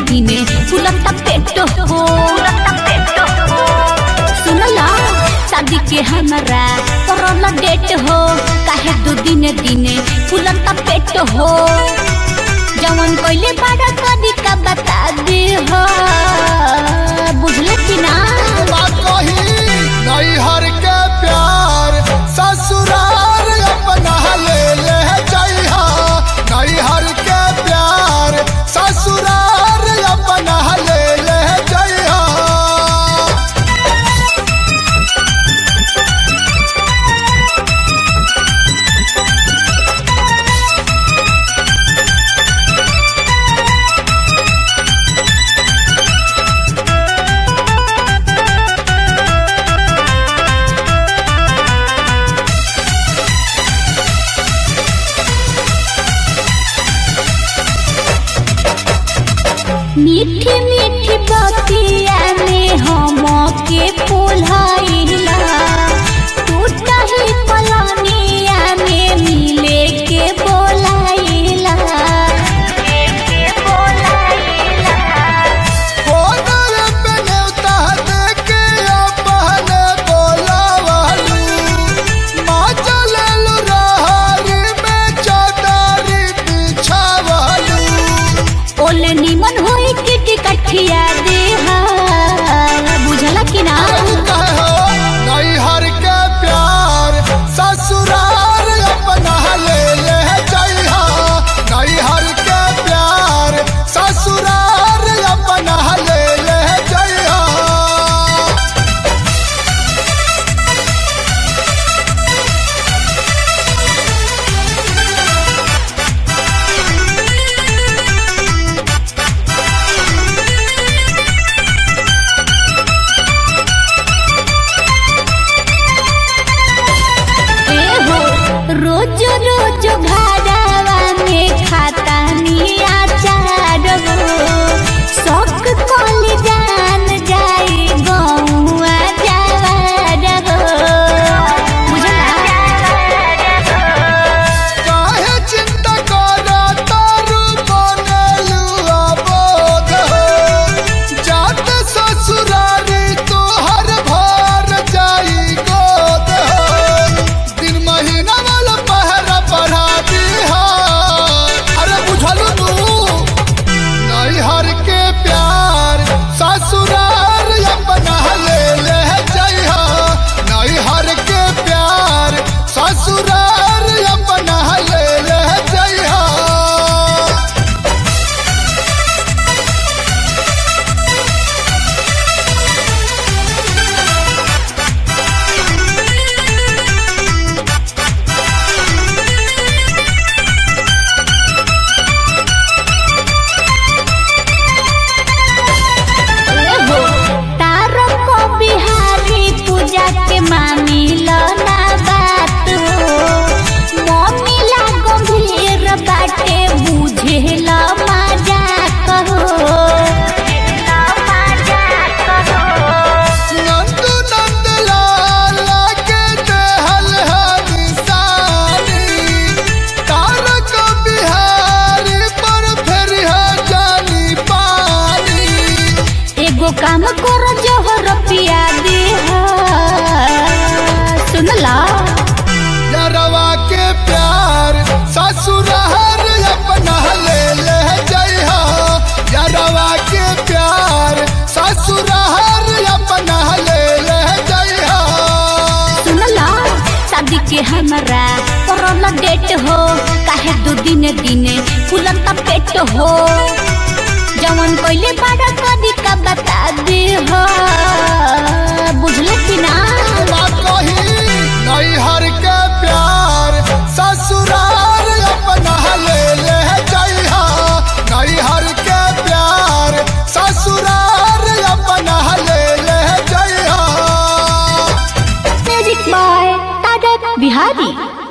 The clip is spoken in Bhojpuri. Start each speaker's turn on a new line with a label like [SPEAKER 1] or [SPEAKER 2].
[SPEAKER 1] दिने फुलता पेट हो सुनला शादी के हमारा करल डेट हो काहे दो दिने दिने फुलता पेट हो जवन कोइले बड़ा कदी का बता दे हो बुझले कि ना
[SPEAKER 2] बात कही नैहर के प्यार ससुराल अपना ले ले जइहा नैहर के प्यार ससुराल अपना ले ले जइहा
[SPEAKER 1] मीठी मीठी बतिया में हम के पोल्हाइला टूटा ही पलनिया में मिले के बोलाइला
[SPEAKER 2] कोनर पे न्योता देके अपने बोलावलू माँ चलल रहरी में चौधारी बिछावलू
[SPEAKER 1] ओले निमन होई के टिकठिया दे बुझला कि ना
[SPEAKER 2] नैहर के प्यार ससुराल अपना ले ले जइहा नैहर के प्यार ससुराल अपना ले ले जइहा
[SPEAKER 1] एहो रोज रोज घरवा में खाता निया चार हो शौक कल जान जाई गौआ जवार हो
[SPEAKER 2] काहे चिंता करा तारू बनलू अबोध हो जात ससुरारी तोहर भर जाई गोद हो दिन महीना वाला पहरा पढ़ा दीहा अरे बुझलू तू नैहर के प्यार ससुराल अपना ले ले जइहा नैहर के प्यार ससुराल अपना ले ले जइहा
[SPEAKER 1] एहो तारो को बिहारी पूजा के मानी लो ना बात हो मम्मी ला गंभीर बाटे बुझे लो मजा कहो
[SPEAKER 2] नंदू नंदलाल के देहल है निशानी तारक बिहारी पर फिर है जानी पानी
[SPEAKER 1] एगो काम करो जोहर पिया दे सुनला
[SPEAKER 2] यारवा के प्यार ससुराल अपना ले ले जइहा यारवा के प्यार ससुराल अपना ले ले जइहा
[SPEAKER 1] सुनला शादी के हमारा करल डेट हो काहे दो दिने दिने फुलता पेट हो जवन कोइले बड़ा कदी का बता दे हो बुझले कि ना
[SPEAKER 2] बात कही नैहर के प्यार ससुराल अपना ले ले जइहा नैहर के प्यार ससुराल अपना ले ले जइहा
[SPEAKER 1] म्यूजिक बाय तारक बिहारी